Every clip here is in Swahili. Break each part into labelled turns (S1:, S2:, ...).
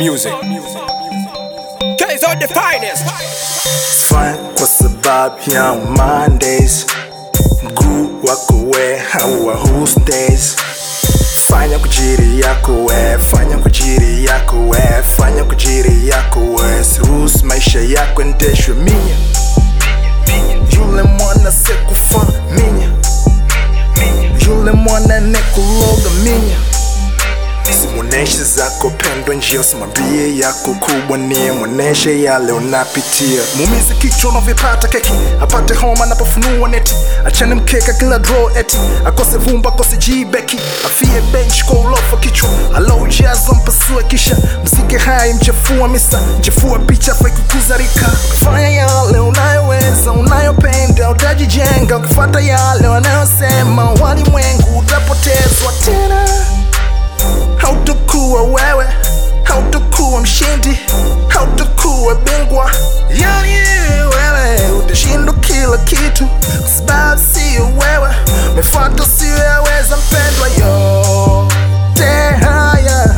S1: music. Guys are the finest.
S2: Fine kwa sababu ya Mondays, mguu wako we hawa Tuesdays. Fanya kujiri yako we, fanya kujiri yako we, fanya kujiri yako we, siruhusu maisha yako endeshwe minya. Yule mwana sekufa minya, yule mwana nekuloga minya. Simuoneshe zako pendwa njia, usimwambie yako kubwa nie, mwoneshe yale unapitia. Muumize kichwa unavyopata keki, apate homa anapofunua neti, achane mkeka kila draw eti, akose vumba akose jibeki, afie bench kwa ulofa kichwa, alaujazo mpasue kisha msike hai mchafua misa, mchafua picha fai kukuza rika. Fanya yale unayoweza unayopenda, utajijenga ukifata yale wanayosema walimwengu, utapotezwa tena hautakuwa wewe, hautakuwa mshindi, hautakuwa bingwa. Yani wewe utashindwa kila kitu, kwa sababu sio wewe, umefuata usiyoweza. Mpendwa, yote haya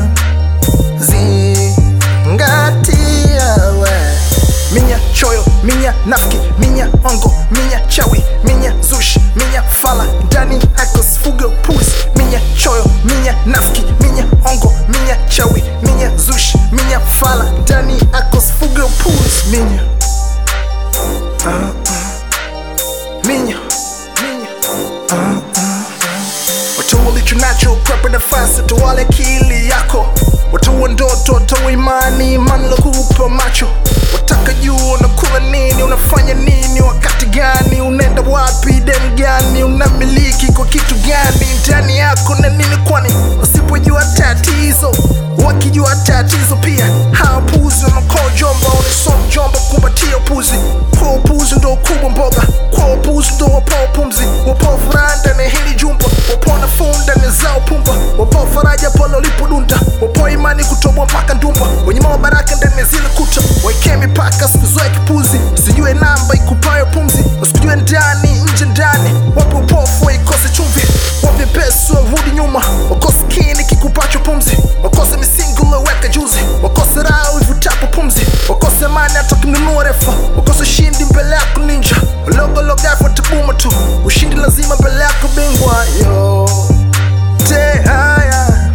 S2: zingatia we minya choyo minya nafiki minya ongo minya chawi minya zushi minya fala ndani yako sifuge upuzi minya choyo minya nafiki minya ongo minya chawi minya zushi minya fala ndani yako sifuge upuzi minya Ah, ah. minya minya Ah, ah, ah. Watoa ulicho nacho kwepe nafasi, watoa akili yako, watoa ndoto, watoa imani, imani lokupa macho. Wataka jua unakula nini, unafanya nini, wakati gani, unaenda wapi, dem gani, unamiliki kwa kitu gani ndani yako na nini, kwani wasipojua tatizo wakijua tatizo pia hawapuzi wanakoa jomba uniso jomba kumbatia upuzi kwa upuzi ndo ukubwa mboga kwa upuzi ndo wapoa pumzi wapoa furaha ndani ya hili jumba wapoa nafuu ndani zao pumba wapoa faraja pale ulipodunda wapoa imani kutobwa mpaka ndumba wenye mama baraka ndani ya zile kuta waekee mipaka sikuzoe kipuzi sijue namba ikupayo pumzi usikujue ndani nje ndani wape upofu waikose chumvi wape pesa warudi nyuma wakose kini kikupacho pumzi wakose misingi ulioweka juzi wakose raha ivutapo pumzi wakose mani hata kinunua refa wakose ushindi mbele yako ninja ulogologafu tabuma tu ushindi lazima mbele yako bingwa yote haya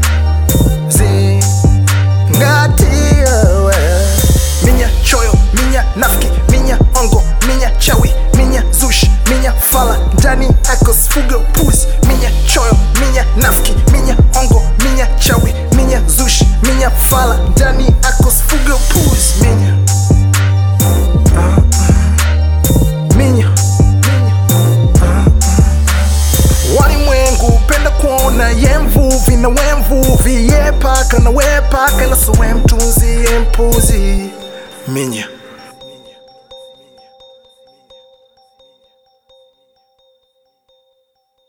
S2: zingatia we minya choyo minya nafiki minya ongo minya chawi minya zushi minya fala ndani yako sifuge upuzi minya choyo minya nafiki minya ongo minya chawi minya zushi minya fala ndani yako sifuge upuzi minya Ah, ah. minya minya Ah, ah. walimwengu upenda kuona ye mvuvi na we mvuvi ye paka na we paka na so we mtunzi ye mpuzi minya